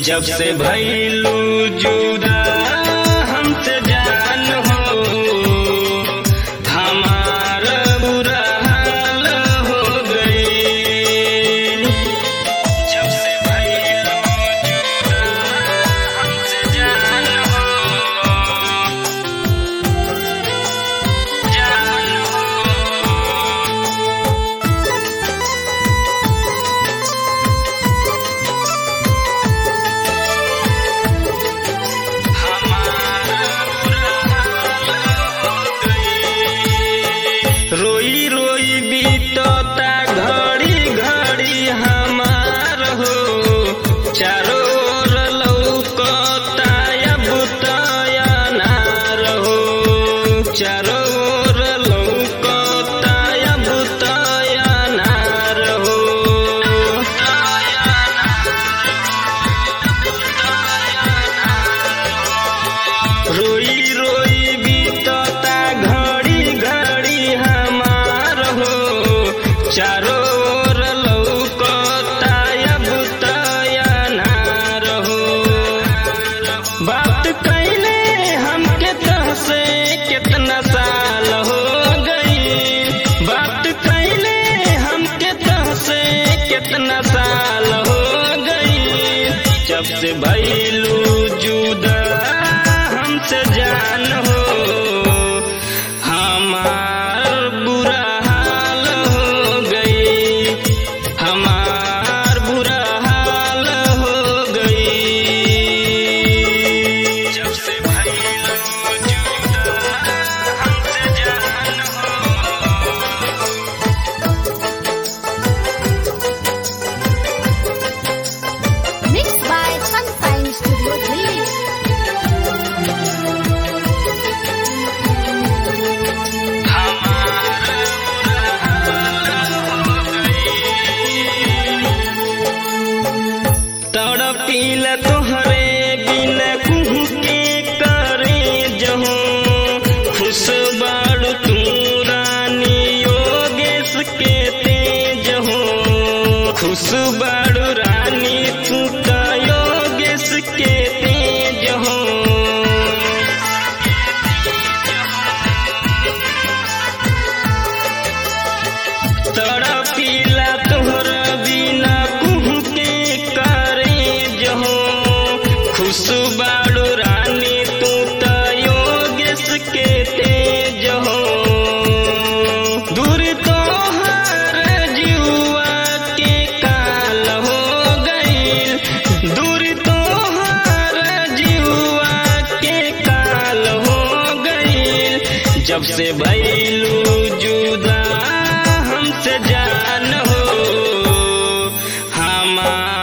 जब से भैलू जुदा हमसे जान हो हमारा बुरा हाल हो गई जब से भैलू जुदा हमसे जान हो जान हो रोई रोई बीतता घड़ी घड़ी हमार हो चारों ओर लौकता अब तया नार हो चारों ओर लौकता अब तया नार हो रोई रोई बीतता घड़ी घड़ी हमार हो चारों ओर लौकता अब तया नार हो बात कैले हमके तहसे कितना साल हो गई बात कैले हमके तहसे कितना साल हो गई जब से भैलू जुदा हमसे जान हो हमार बुरा हाल हो गई हमार बुरा हाल हो गई जब से भैलू जुदा हमसे जान Mixed by Sunshine Studio Delhi. तड़पील तोहरे बिन कुहू के करे जहो खुश बाड़ू तू रानी योगेश के तेज हो खुश बाड़ू रानी तू त योगेश के तेज हो तड़पीला तोहर बिना कुहू के करे जहो खुश बाड़ू रानी तू त योगेश के तेज हो दूर तोहर जुआ के काल हो गईल दूर तोहर जुआ के काल हो गईल जब से भैलू जुदा हमसे जान हो हमार